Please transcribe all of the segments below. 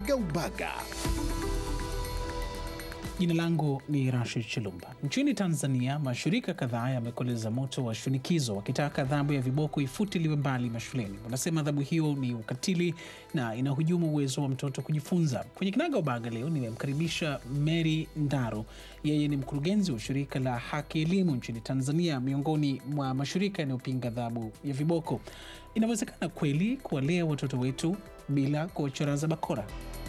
Kinagaubaga. Jina langu ni Rashid Chilumba. Nchini Tanzania, mashirika kadhaa yamekoleza moto wa shinikizo wakitaka adhabu ya viboko ifutiliwe mbali mashuleni. Wanasema adhabu hiyo ni ukatili na inahujumu uwezo wa mtoto kujifunza. Kwenye Kinagaubaga leo nimemkaribisha Mary Ndaro. Yeye ni mkurugenzi wa shirika la Haki Elimu nchini Tanzania, miongoni mwa mashirika yanayopinga adhabu ya viboko. Inawezekana kweli kuwalea watoto wetu bila kuwacharaza bakora?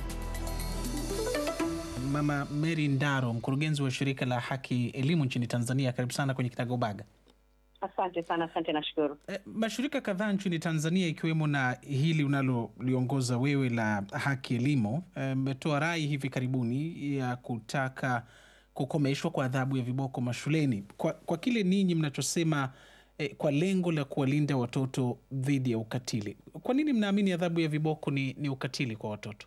Mama Mary Ndaro, mkurugenzi wa shirika la Haki Elimu nchini Tanzania, karibu sana kwenye Kinagaubaga. Asante sana, asante, nashukuru. E, mashirika kadhaa nchini Tanzania ikiwemo na hili unaloliongoza wewe la Haki Elimu mmetoa e, rai hivi karibuni ya kutaka kukomeshwa kwa adhabu ya viboko mashuleni kwa, kwa kile ninyi mnachosema e, kwa lengo la kuwalinda watoto dhidi ya ukatili. Kwa nini mnaamini adhabu ya viboko ni, ni ukatili kwa watoto?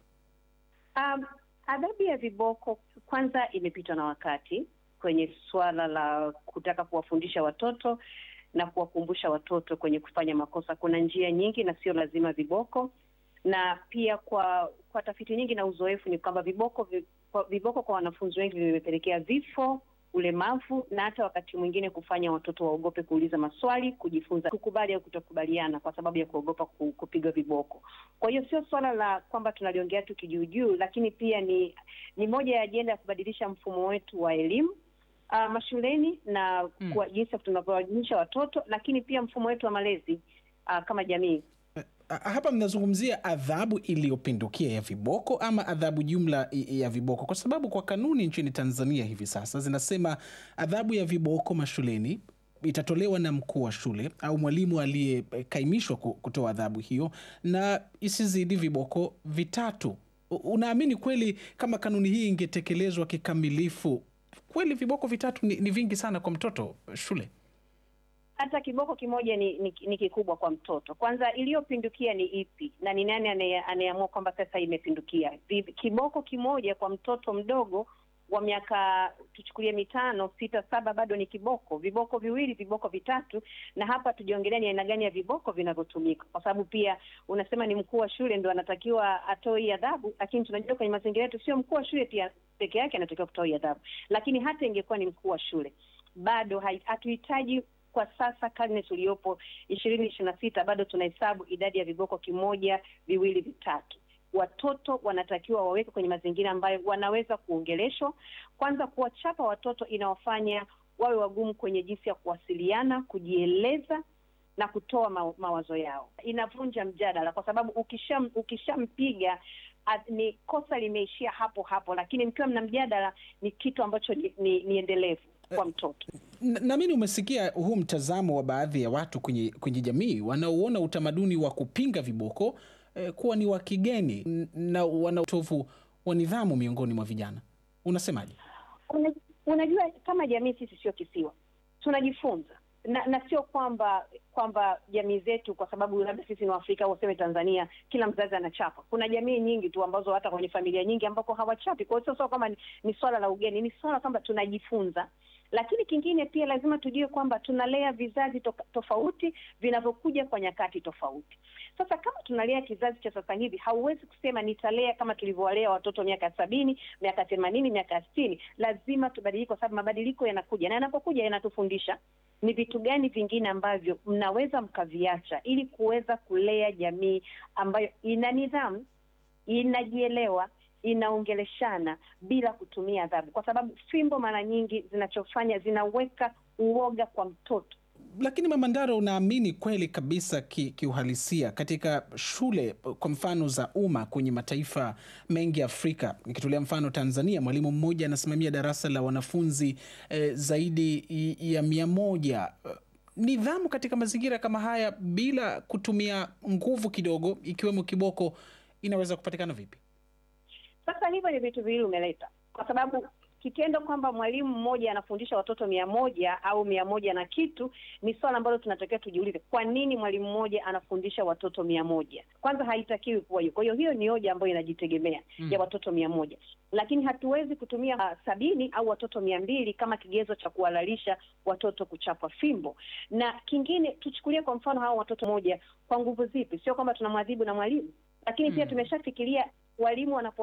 Um, adhabu ya viboko kwanza imepitwa na wakati kwenye suala la kutaka kuwafundisha watoto na kuwakumbusha watoto kwenye kufanya makosa. Kuna njia nyingi na sio lazima viboko, na pia kwa kwa tafiti nyingi na uzoefu ni kwamba viboko viboko kwa wanafunzi wengi vimepelekea vifo, ulemavu na hata wakati mwingine kufanya watoto waogope kuuliza maswali, kujifunza kukubali au kutokubaliana kwa sababu ya kuogopa kupigwa viboko. Kwa hiyo sio swala la kwamba tunaliongea tu kijuujuu, lakini pia ni ni moja ya ajenda ya kubadilisha mfumo wetu wa elimu uh, mashuleni na mm, kwa jinsi tunavyowaelimisha watoto, lakini pia mfumo wetu wa malezi uh, kama jamii. Hapa mnazungumzia adhabu iliyopindukia ya viboko ama adhabu jumla ya viboko? Kwa sababu kwa kanuni nchini Tanzania hivi sasa zinasema adhabu ya viboko mashuleni itatolewa na mkuu wa shule au mwalimu aliyekaimishwa kutoa adhabu hiyo na isizidi viboko vitatu. Unaamini kweli kama kanuni hii ingetekelezwa kikamilifu, kweli viboko vitatu ni, ni vingi sana kwa mtoto shule? Hata kiboko kimoja ni, ni, ni kikubwa kwa mtoto. Kwanza, iliyopindukia ni ipi na ni nani anayeamua kwamba sasa imepindukia? Kiboko kimoja kwa mtoto mdogo wa miaka tuchukulie mitano sita saba bado ni kiboko. Viboko viwili, viboko vitatu, na hapa tujiongelea ni aina gani ya viboko vinavyotumika, kwa sababu pia unasema ni mkuu wa shule ndo anatakiwa atoe hii adhabu, lakini tunajua kwenye mazingira yetu sio mkuu wa shule pia peke yake anatakiwa kutoa hii adhabu, lakini hata ingekuwa ni mkuu wa shule bado hatuhitaji kwa sasa karne tuliyopo ishirini ishirini na sita bado tunahesabu idadi ya viboko kimoja, viwili, vitatu. Watoto wanatakiwa waweke kwenye mazingira ambayo wanaweza kuongeleshwa. Kwanza, kuwachapa watoto inawafanya wawe wagumu kwenye jinsi ya kuwasiliana, kujieleza na kutoa ma mawazo yao. Inavunja mjadala, kwa sababu ukisham ukishampiga ni kosa limeishia hapo hapo, lakini mkiwa mna mjadala ni kitu ambacho ni, ni, ni endelevu kwa mtoto. Naamini umesikia huu mtazamo wa baadhi ya watu kwenye, kwenye jamii wanaoona utamaduni wa kupinga viboko eh, kuwa ni wa kigeni na wana utovu wa nidhamu miongoni mwa vijana. Unasemaje? Una, unajua kama jamii sisi sio kisiwa, tunajifunza na, na sio kwamba kwamba jamii zetu kwa sababu labda sisi ni Waafrika au useme Tanzania kila mzazi anachapa. Kuna jamii nyingi tu ambazo hata kwenye familia nyingi ambako hawachapi. Kwa hiyo sio kwamba ni, ni swala la ugeni, ni swala kwamba tunajifunza lakini kingine pia lazima tujue kwamba tunalea vizazi to tofauti vinavyokuja kwa nyakati tofauti. Sasa kama tunalea kizazi cha sasa hivi, hauwezi kusema nitalea kama tulivyowalea watoto miaka sabini, miaka themanini, miaka sitini. Lazima tubadilike, kwa sababu mabadiliko yanakuja, na yanapokuja yanatufundisha ni vitu gani vingine ambavyo mnaweza mkaviacha ili kuweza kulea jamii ambayo ina nidhamu, inajielewa inaongeleshana bila kutumia adhabu, kwa sababu fimbo mara nyingi zinachofanya zinaweka uoga kwa mtoto. Lakini Mama Ndaro, unaamini kweli kabisa kiuhalisia ki katika shule kwa mfano za umma kwenye mataifa mengi ya Afrika, nikitolea mfano Tanzania, mwalimu mmoja anasimamia darasa la wanafunzi eh, zaidi ya mia moja. Nidhamu katika mazingira kama haya bila kutumia nguvu kidogo, ikiwemo kiboko, inaweza kupatikana vipi? Sasa hivyo ni vitu viwili umeleta, kwa sababu kitendo kwamba mwalimu mmoja anafundisha watoto mia moja au mia moja na kitu ni swala ambalo tunatakiwa tujiulize, kwa nini mwalimu mmoja anafundisha watoto mia moja? Kwanza haitakiwi kuwa hiyo. Kwa hiyo hiyo ni hoja ambayo inajitegemea mm, ya watoto mia moja, lakini hatuwezi kutumia uh, sabini au watoto mia mbili kama kigezo cha kuhalalisha watoto kuchapwa fimbo. Na kingine tuchukulie kwa mfano hawa watoto moja, kwa nguvu zipi? Sio kwamba tunamwadhibu na mwalimu, lakini mm, pia tumeshafikiria walimu wanapo